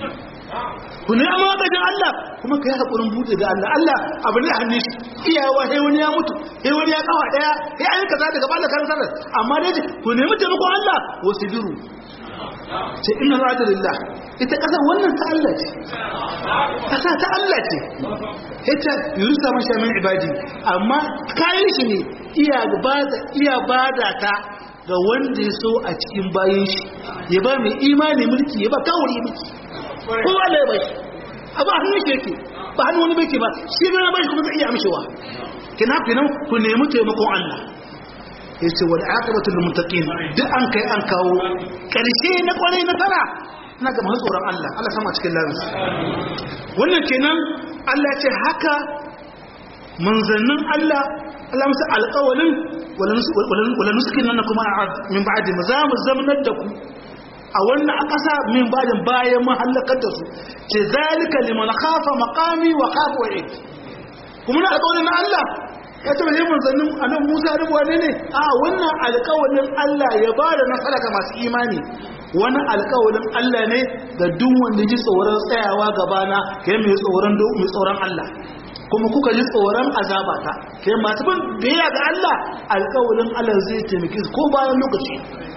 ku ne amma gajin Allah kuma ka yi haƙurin buɗe da Allah Allah abu ne a hannun shi iyawa sai wani ya mutu sai wani ya kawa ɗaya sai an yi kaza daga bala kan sarar amma dai ce ku nemi taimakon Allah wasu biru ce ina ra'adu lillah ita ƙasa wannan ta Allah ce ƙasa ta Allah ce ita yurusa man sha min ibadi amma kayan shi ne iya bada iya bada ta ga wanda ya so a cikin bayan shi ya ba mai imani mulki ya ba kawuri mulki ko Allah ya bashi abu hannun shi yake ba hannun wani bai ba shi ne na bashi kuma zai iya amshewa kina kinan ku nemi taimakon Allah yace wal aqibatu lil muttaqin duk an kai an kawo karshe na kwarai na tara ina ga masu tsoron Allah Allah sama cikin lafiya wannan kenan Allah ce haka manzannin Allah Allah musu alƙawalin wala nuskin nan kuma min ba'di za mu zamanar da ku a wannan a ƙasa min bajin bayan mahallakar da su ce zalika liman khafa maqami wa khafa wa'id kuma na alƙawarin na Allah ya ce bai manzannin annabi Musa da wane ne a wannan alƙawarin Allah ya ba da nasara ga masu imani wani alƙawarin Allah ne ga duk wanda ji tsoron tsayawa gabana kai mai tsoron mai tsoron Allah kuma kuka ji tsoron azabata kai masu bin biyayya ga Allah alƙawarin Allah zai taimake su ko bayan lokaci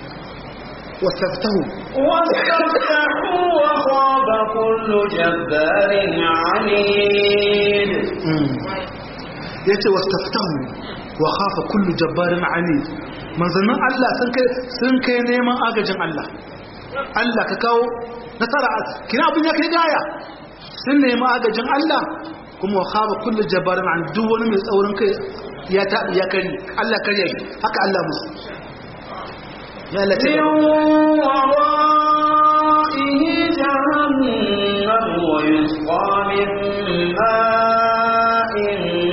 واستفتحوا واستفتحوا وخاب كل جبار عنيد yace wastaftahu wa khafa kullu jabbarin anid manzannin Allah sun kai sun kai neman agajin Allah Allah ka kawo nasara kina abin ya kai gaya sun nemi agajin Allah kuma wa khafa kullu jabbarin anid duk wani mai tsaurin kai ya ta ya kari Allah kariya shi haka Allah musu ya Allah ce من ورائه جهنم ويسقى من ماء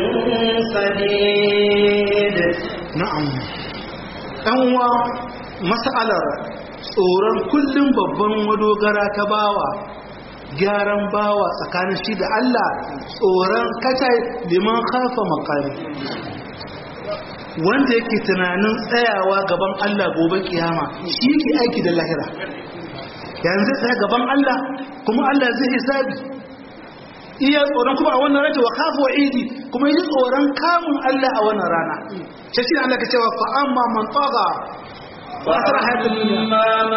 سديد na'am ɗan uwa mas'alar tsoron kullum babban madogara ta bawa gyaran bawa tsakanin shi da Allah tsoron kacai liman kafa makari wanda yake tunanin tsayawa gaban Allah gobe kiyama shi ke aiki da lahira yanzu tsaya gaban Allah kuma Allah zai hisabi iya tsoron kuma a wannan rata wa kafa wa idi kuma yi tsoron kamun Allah a wannan rana sai shi Allah ka cewa fa amma man taga wa asra hayatul dunya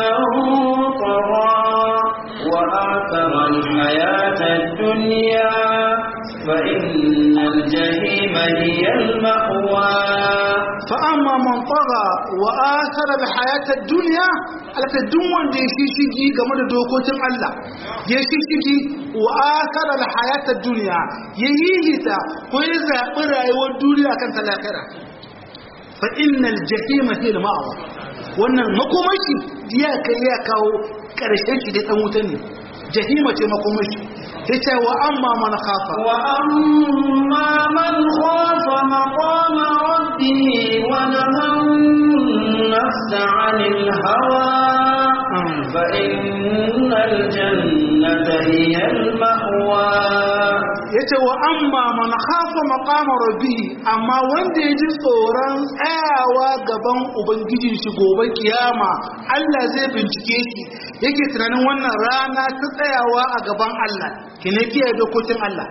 فأما من طغى وآثر الحياة الدنيا فإن الجحيم هي المأوى fa amma man taga wa athara al hayatad dunya alaka duk wanda ya shishigi game da dokokin Allah ya shishigi wa athara al hayatad dunya ya yihita ko ya zabi rayuwar duniya kan talakara fa innal jahima hiya al ma'wa wannan makomashi ya kai ya kawo karshen shi da dan wuta ne jahima ce makomashi yace wa amma man khafa وأما من خاف مقام ربه ونهى النفس عن الهوى فإن الجنة هي المأوى ya yace wa amma man khafa maqama rabbi amma wanda ya ji tsoron tsayawa gaban ubangijin shi gobe kiyama Allah zai bincike shi yake tunanin wannan rana ta tsayawa a gaban Allah kine kiyaye dokokin Allah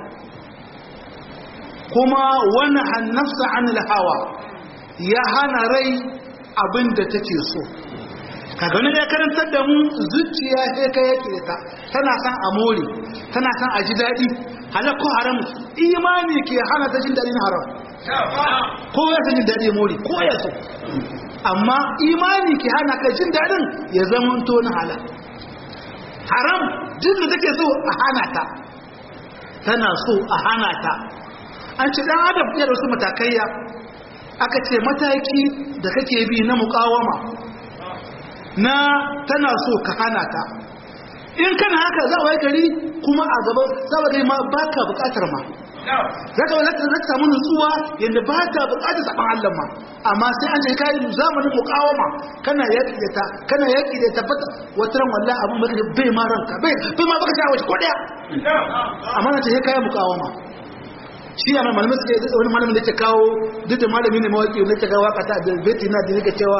kuma wani hannafsa anil hawa ya hana rai abin da take so kaga wani ya karantar da mu zuciya sai ka yake ta tana san a more tana san a ji daɗi halal ko haram imani ke hana ta jin daɗin haram ko ya san jin daɗi more ko ya so amma imani ke hana ka jin daɗin ya zama to na halal haram jin da take so a hana ta tana so a hana ta an ce dan adam ya da wasu matakaiya aka ce mataki da kake bi na mukawama na tana so ka hana ta in kana haka za a wai gari kuma a gaba za a gari ma ba ka bukatar ma za ka wata za samu nutsuwa yadda ba ta bukatar saban Allah ma amma sai an ce kai zamanin mukawama kana yaki da ta kana yaki da tabbata wata ran wallahi abun baka da bai ma ranka bai bai ma baka shawo ko daya amma na ce kai mukawama shi ya malamin suke wani malamin da ke kawo duk da malami ne mawaki ne ta ga waka ta da beti na da yake cewa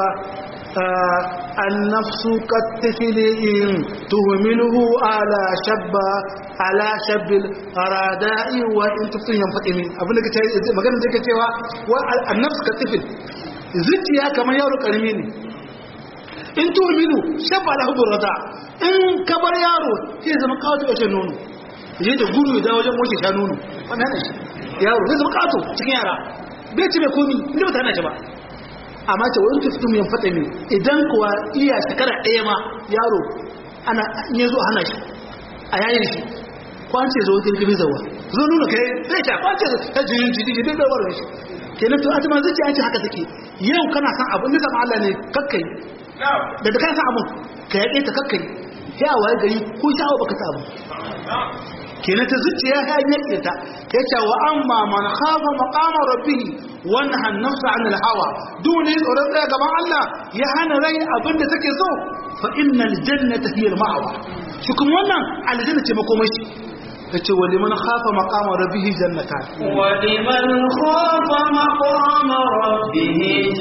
النفس كالطفل إن تهمله على شب على شب الراداء وإن تفل ينفقم أبنى مغانا ذلك تيوا النفس كالطفل zuciya kamar yaro karami ne in tuhmilu shabba lahu burrada in ka bar yaro zai zama kawo ta wajen nono je da gudu da wajen wajen sha nono wannan ne yaro zai zama kato cikin yara bai ci mai komi inda ba ta hana shi ba amma ce wani tufitin yan fata ne idan kuwa iya shekara ɗaya ma yaro ana ya zo hana shi a yayin shi kwance zo wajen gibi zawa zo nuna kai zai sha kwance ta jirin jiji jiji bai zawar shi kenan to atuma zai ce an ce haka take yau kana san abu ne zama Allah ne kakkai da da kana san abu ka yaƙe ta kakkai sai a waye gari ko sha'awa baka ta abu kenan ta zuciya ya yaƙe ta ya ce wa amma man khafa maqama rabbih wa naha an-nafsa 'anil hawa dole tsoron tsaya gaban Allah ya hana rai abin da take so fa innal jannata hiya al-ma'wa shi kuma wannan aljanna ce makomashi yace wa liman khafa maqama rabbih jannatan wa liman khafa maqama rabbih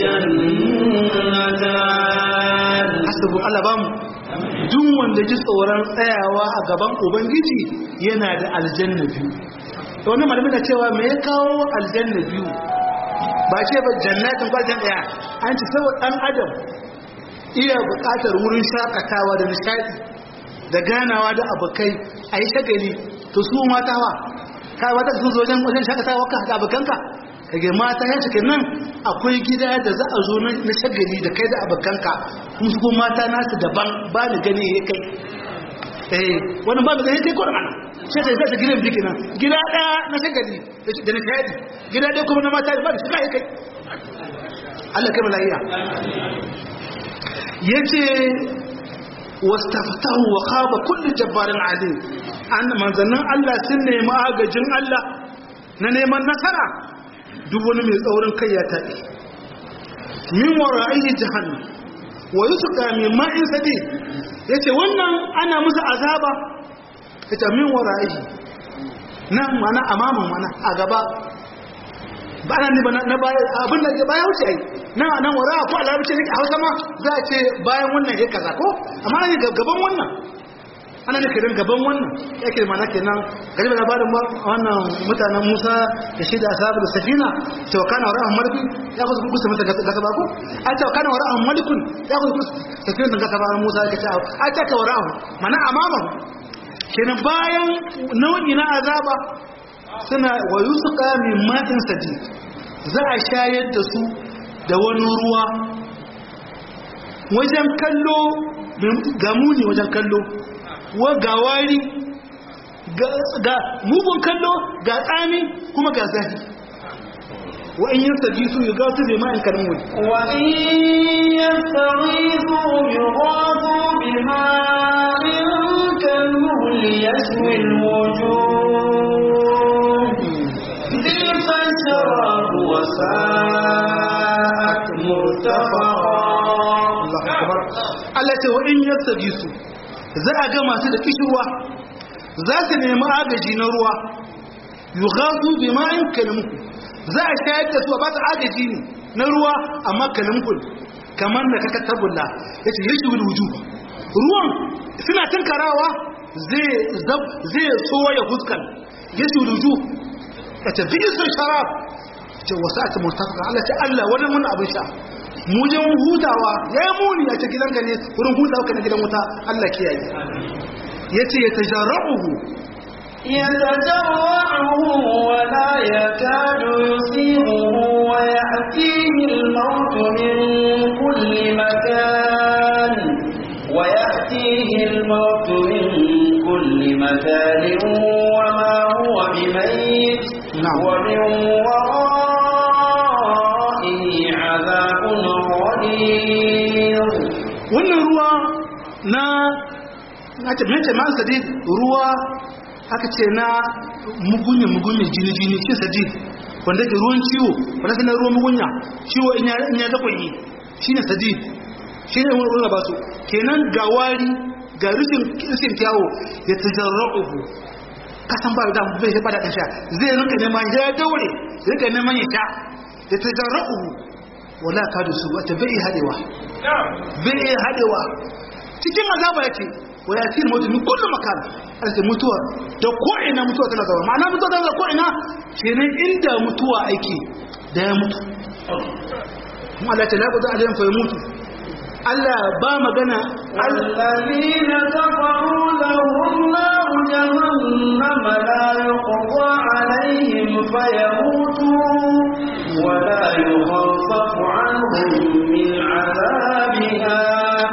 jannatan hasabu Allah bamu duk wanda ji tsoron tsayawa a gaban ubangiji yana da aljanna biyu to wannan malamin na cewa me ya kawo aljanna biyu ba ce ba jannatin kwajan daya an ci saboda dan adam iya buƙatar wurin shakatawa da nishadi da ganawa da abokai a yi shagali to su mata wa ka wata su zo wajen shakatawa ka da abokanka kage mata ya cikin nan akwai gida da za a zo na shagali da kai da abokanka kuma su kuma mata nasu daban ba ni gani ya kai eh wani ba da gani kai ko ana sai sai sai gidan biki nan gida daya na shagali da nishadi gida daya kuma na mata ba shi kai kai Allah kai malaiya yace wastaftahu wa khaba kullu jabbarin alim an manzannin Allah sun nemi agajin Allah na neman nasara duk wani mai tsaurin kai ya taɓe min wara'ihi jahannam wa yusqa min ma'in sadi yace wannan ana musu azaba yace min wara'ihi nan mana amaman mana a gaba ba nan ne ba na baya abin da ke baya wuce ai nan nan wara ko alarabci ne a Hausa ma za a ce bayan wannan ya kaza ko amma ne gaban wannan ana da kiran gaban wannan yake mana kenan gari da labarin wannan mutanen Musa da shi da ashabu da safina to kana wa rahman marbi ya kusa kusa mata gasa ba ko a ta kana wa rahman malikun ya kusa kusa safina da gasa ba Musa ya ce a ta ka wa rahman mana amama kenan bayan nau'i na azaba suna wa yusqa min ma'in sadid za a shayar da su da wani ruwa wajen kallo ga muni wajen kallo wa ga wari ga mugun kallo ga tsami kuma ga zahi wa in yin sabi su yi gasu bai ma'in kalmun wa in yastaghiithu yughathu bima'in kalmuhl yashwi al-wujuh bi'sa ash-sharab wa sa'at murtafaqa Allah ce wa in yastabi su za a ga masu da kishirwa za su nemi agaji na ruwa yughasu bima'in kalimku za a shayar da su a ba su agaji ne na ruwa amma kalimku kamar da kaka tabulla yace yashi bil wujuh ruwan suna tinkarawa zai zai soya fuskar yashi bil wujuh yace bi isin sharab ce wasa'at murtafaqa Allah ta Allah wani mun abin sha mu je mun hutawa yayi muni ya ce gidanka ne wurin hutawa kana gidan wuta Allah kiyaye yace ya tajarruhu يتجرعه ولا يكاد يسيغه ويأتيه الموت من كل مكان ويأتيه الموت من كل مكان وما هو بميت نعم. ومن ورائه عذاب غليظ wannan ruwa na na ce mace ma sadid ruwa aka ce na mugunya mugunya jini jini shi sadid wanda ke ruwan ciwo wanda ke na ruwan mugunya ciwo in ya in ya zakwai shine sadid shine wani ruwa ba su kenan ga wari ga rishin rishin kyawo ya tajarra'uhu kasan ba da bai ba da ɗan sha zai rinka neman ya daure rinka neman ya sha ya tajarra'uhu wala ka da su wata bai hadewa bai iya haɗewa cikin azaba yake wa ya tiri mutu min kullum makan alke mutuwa da ko'ina mutuwa tana zama ma'ana mutuwa tana zama ko'ina kenan inda mutuwa aiki da ya mutu kuma Allah ta lagu da alayin fa ya mutu Allah ba magana الذين كفروا لهم نار جهنم لا يقضى عليهم فيموتوا ولا يخفف عنهم من عذابها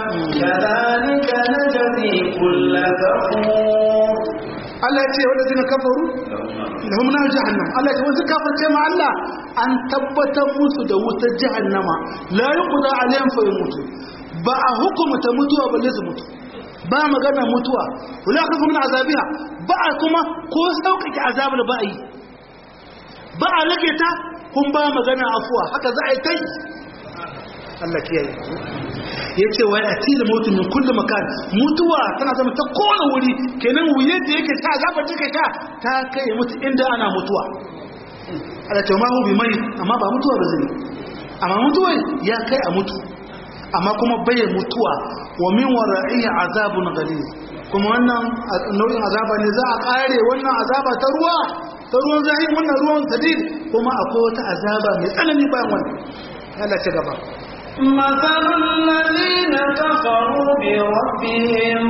كذلك نجزي كل كفور Allah ya ce wadda zina kafaru lahum nar jahannam Allah ya ce wasu kafirce ma Allah an tabbatar musu da wutar jahannama la yuqda alaihim fa yamutu ba a hukumta mutuwa balle su mutu ba magana mutuwa wala kafu min azabiha ba a kuma ko sauƙaƙe azabar ba a yi ba a rage ta kun ba magana afuwa haka za a yi kai Allah kiyaye ya ce wa ya tila mutu min kullu makan mutuwa tana zama ta kowane wuri kenan wuye da yake ta azabar take sha ta kai mutu inda ana mutuwa Allah ta mahu bi mai amma ba mutuwa ba zai amma mutuwa ya kai a mutu amma kuma bai mutuwa wa min wara'ihi azabun ghaliz kuma wannan nau'in azaba ne za a kare wannan azaba ta ruwa ta ruwan zahiri wannan ruwan sadid kuma akwai wata azaba mai tsanani bayan wannan Allah ce gaba مثل الذين كفروا بربهم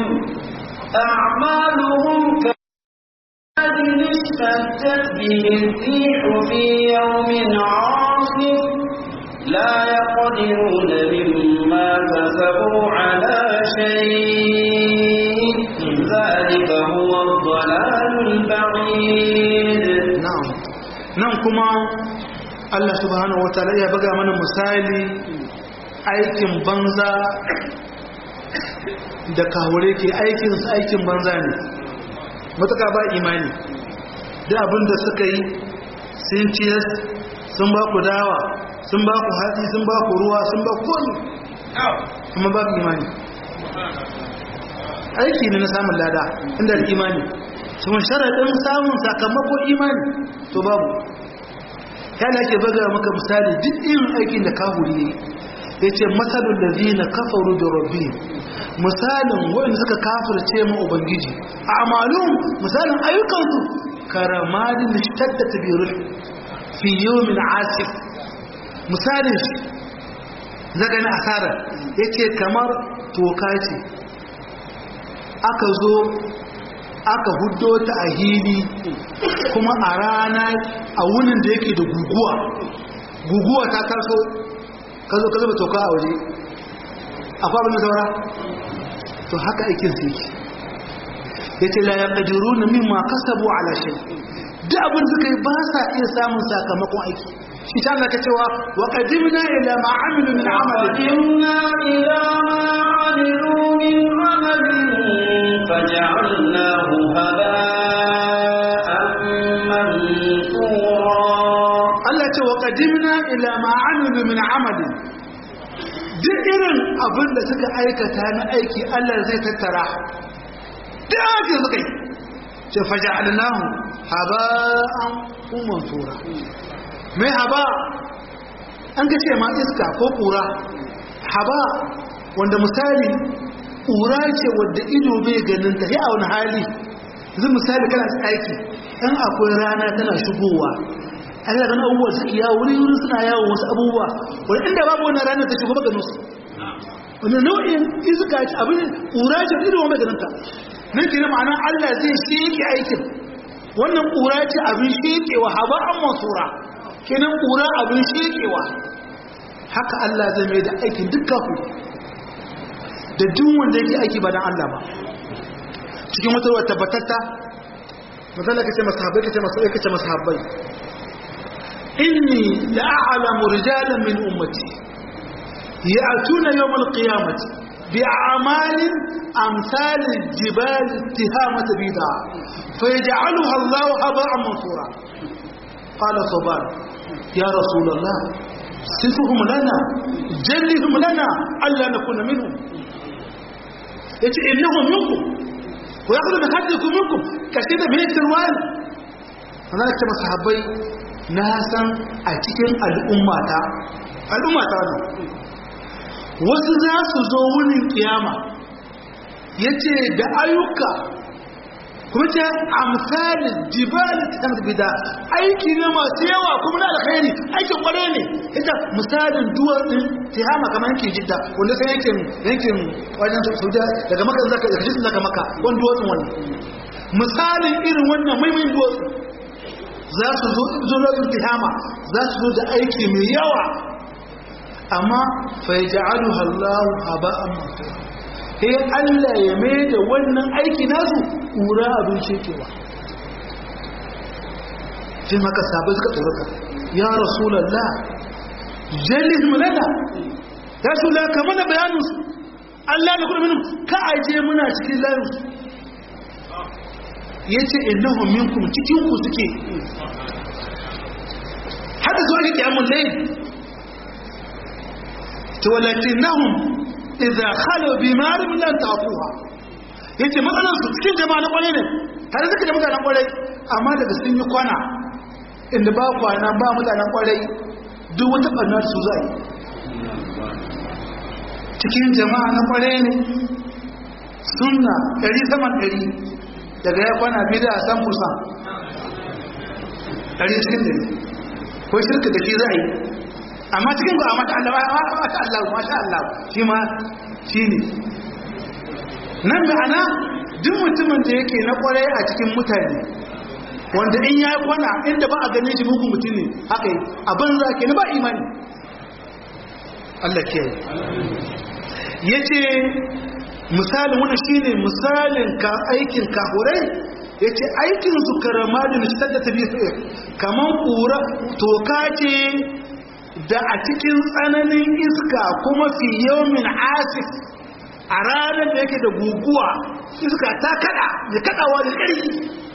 أعمالهم كمثل اشتدت به الريح في يوم عاصف لا يقدرون مما كسبوا على شيء ذلك هو الضلال البعيد na'am nan kuma Allah subhanahu wataala ya buga mana misali aikin banza da kawure ke aikin su aikin banza ne matuka ba imani da abin da suka yi sun ciyar sun ba ku dawa sun ba ku hatsi sun ba ku ruwa sun ba ku wani kuma ba ku imani aiki ne na samun lada inda da imani sun sharaɗin samun sakamako imani to babu yana ke baga maka misali duk irin aikin da kahuri ne ya ce matsalin da zina kafaru da rabbi misalin waɗanda suka kafirce ma ubangiji a amalun misalin ayyukansu karamadin da shidda ta biyu fi yomin asif misalin shi zaga na asarar ya ce kamar toka ce aka zo aka huddo ta a hili kuma a rana a wunin da yake da guguwa guguwa ta taso ka zo ka zuba toka a waje akwai abin da saura to haka aikin su yake ya ce la yaqdiru na mimma kasabu ala shay duk abin suka yi ba sa iya samun sakamakon aiki shi ta ka cewa wa qadimna ila ma amilu min amalin وقدمنا إلى ما عملوا من عمل فجعلناه هباء منثورا Allah ce wa qadimna ila ma amilu min amalin duk irin abin da suka aikata na aiki Allah zai tattara duk ake suka yi ce faja'alnahu haba'an mansura mai haba an ga ce ma iska ko kura haba wanda misali kura ce wadda ido bai ganin ta a wani hali zai misali kana aiki in akwai rana tana shigowa a yi ganin abubuwa suke yawo wuri wuri suna yawo wasu abubuwa wani inda babu wani rana ta shigo maganin su wani nau'in iska ce abin kura ce ido bai ganin ta nan ke ma'ana allah zai sheke aikin wannan kura ce abin shekewa haba an masura kenan kura abin shekewa haka allah zai mai da aikin dukkan ku da duk wanda yake aiki ba dan Allah ba cikin wata wata tabbatatta misali kace masahabai kace masahabai kace masahabai inni la'alamu rijalan min ummati ya'tuna yawm al-qiyamati bi'amalin amsal al-jibal ittihamat bida fayaj'aluha Allah haba'an mansura qala saban ya rasul Allah صفهم لنا جلهم لنا ألا نكون منهم yace innahum minkum wa yaqulu bi haddikum minkum kace da mai tirwan wannan ce masahabai na san a cikin al'ummata al'ummata ne wasu za su zo wurin kiyama yace da ayyuka kuma ce amsalin jibal ta bida aiki ne masu yawa kuma na alkhairi aikin kware ne ita misalin duwatsun tihama kamar yankin jidda wanda sai yankin yankin wajen saudiya daga maka zaka daga jidda zaka maka wani duwatsun wani misalin irin wannan maimain duwatsu za su zo zuwa tihama za su zo da aiki mai yawa amma fa yaj'aluha Allahu haba'an mansura sai Allah ya mai da wannan aiki nasu ƙura abin shekewa sai maka sabai suka tsoraka ya rasulallah jallis mulana ya shula ka mana bayaninsu Allah na kudu minin ka aje muna cikin layinsu ya ce innahu minkum cikinku suke hada zuwa ga kyamun layin ta walakin nahun idza khalu bi marim lan taquha yace matsalar su cikin jama'a na kwarai ne tare suka da mutanen kwarai amma daga sun yi kwana inda ba kwana ba mutanen kwarai duk wata barna su zai cikin jama'a na kwarai ne sunna ɗari saman ɗari daga ya kwana bida a san kusa ɗari cikin ɗari ko shirka da shi za a yi amma cikin ba a mata Allah ba mata Allah masha Allah shi ma shi ne nan ma'ana duk mutumin da yake na kwarai a cikin mutane wanda in ya kwana inda ba a ganin shi mugun mutum ne haka yi abin za ke na ba imani Allah ke ya ce misalin wani shi ne misalin ka aikin kahurai ya ce aikinsu karama da nishtar da tabi kamar kura toka ce da a cikin tsananin iska kuma fi yawmin asif a ranar da yake da guguwa iska ta kada da kadawa da ƙarfi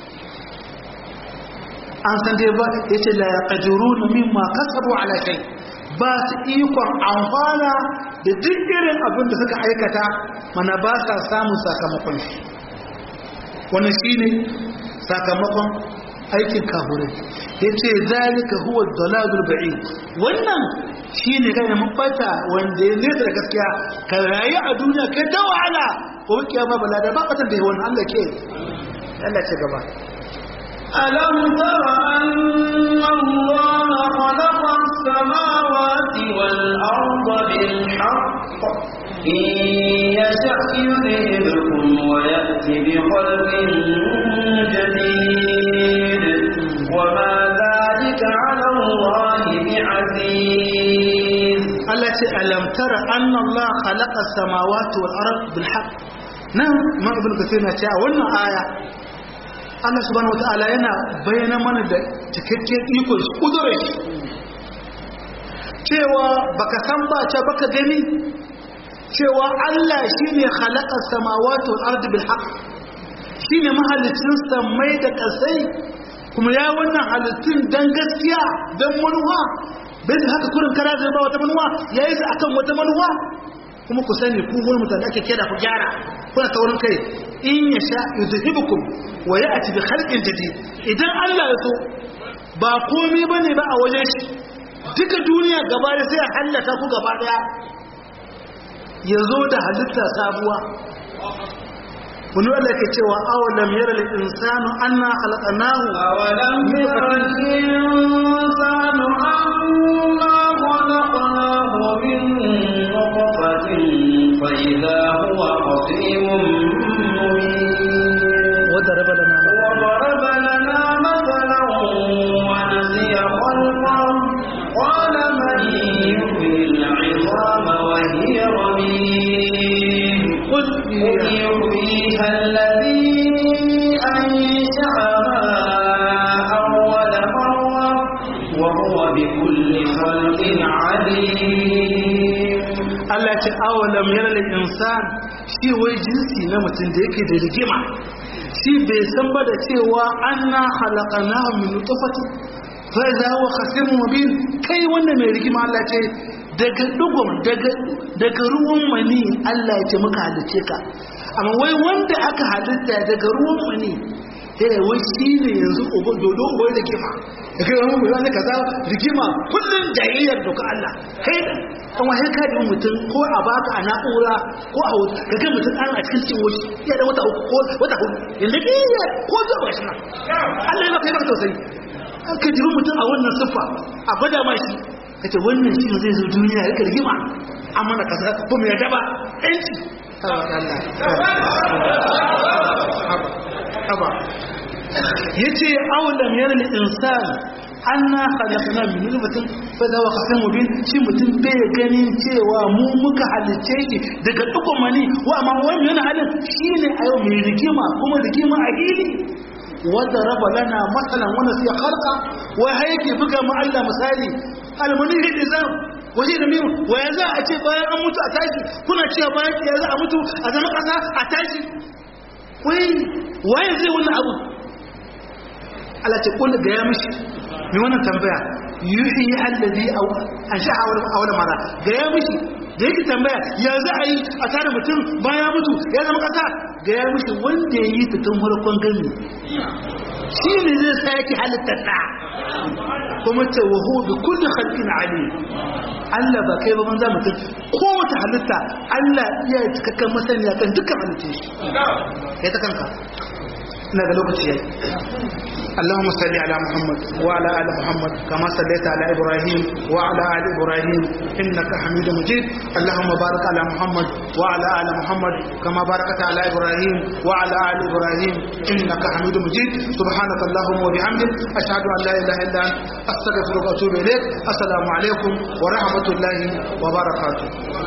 an san dai ba ya ce la yaqdiru mimma kasabu ala shay ba su ikon amfana da duk irin abin da suka aikata mana ba sa samun sakamakon shi wannan shine sakamakon aikin kafirai yace zalika huwa dalalul ba'id wannan shine kai mun bata wanda ya nesa da gaskiya ka rayu a duniya kai ta wahala ko kiyama bala da ba batan da wannan Allah ke Allah ce gaba ألم تر أن الله خلق السماوات والأرض بالحق إن يشأ يذهبكم ويأتي بخلق جديد وما ذلك على الله بعزيز Allah ce alam tara anna Allah khalaqa samawati wal ard bil haqq nan ma ibn kathir na cewa wannan aya Allah subhanahu wataala yana bayyana mana da cikakken ikon shi kudurar shi cewa baka san ba ce baka gani cewa Allah shine khalaqa samawati wal ard bil haqq shine mahalicin samai da kasai kuma ya wannan halittun dan gaskiya dan manuwa bai da haka kurin kara zai ba wata manuwa ya yi su akan wata manuwa kuma ku sani ku wani mutane ake kera ku gyara kuna taurin kai in yasha yuzhibukum wa ya'ti bi khalqin jadid idan Allah ya so ba komai bane ba a wajen shi duka duniya gaba da sai ya hallaka ku gaba daya ya zo da halitta sabuwa wani wanda ke cewa awalam yara da insanu anna khalaqnahu أولم ير الإنسان أنا خلقناه من نطفة فإذا هو خصيم مبين وضرب لنا وضرب لنا مثلا ونسي خلقه قال من يحيي العظام وهي رميم قل قل يحييها الذي أنشأها أول مرة وهو بكل خلق عليم Allah ce awalam yara da insan shi wai jinsi na mutum da yake da rigima shi bai san ba da cewa anna khalaqnahu min nutfati fa idza huwa khasimun mubin kai wanda mai rigima Allah ce daga dugun daga daga ruwan mani Allah ya ce muka halice ka amma wai wanda aka halitta daga ruwan mani eh wai shi ne yanzu uba dodo uba da kima da kai wani mulani kaza rigima kullun jayayyar doka Allah kai kan wahai ka da mutum ko a baka a na'ura ko a wuta ka ga mutum an a cikin cin wuce ya da wata uku ko wata hudu inda ke yi ko zuwa ba shi nan Allah ya baka yi baka tausayi an ka jibi mutum a wannan siffa a gwada ma shi ka ce wannan shi zai zo duniya ya rika rigima an mana kasa ko mai yarda ba yanci haba ya ce aulam yana insan anna khalaqna min nutfatin fa dawa khasan mubin shi mutum bai ganin cewa mu muka halice shi daga dukkan mani wa amma wani yana halin shine a yau mai rigima kuma rigima a gili wanda raba lana masalan wanda sai khalqa wa hayake buga mu Allah misali almani hidizam waje da mimu wa ya za a ce bayan an mutu a tashi kuna cewa bayan ya za a mutu a zama kasa a tashi wai waye zai wannan abu Allah ce kullu ga ya mishi mai wannan tambaya yuhi allazi aw ansha awal mara ga ya mishi da yake tambaya ya za a yi a tare mutum bayan mutu ya zama kasa ga ya mishi wanda ya yi ta tun farkon gani shi ne zai sa yake halittar da kuma ce wa huwa bi kulli khalqin alim Allah ba kai ba banza mutum ko wata halitta Allah iya cikakken masaniya kan dukkan halittun shi kai ta kanka ina ga lokaci yayi اللهم صل على محمد وعلى ال محمد كما صليت على ابراهيم وعلى ال ابراهيم انك حميد مجيد اللهم بارك على محمد وعلى ال محمد كما باركت على ابراهيم وعلى ال ابراهيم انك حميد مجيد سبحانك اللهم وبحمدك اشهد ان لا اله الا انت استغفرك واتوب اليك السلام عليكم ورحمه الله وبركاته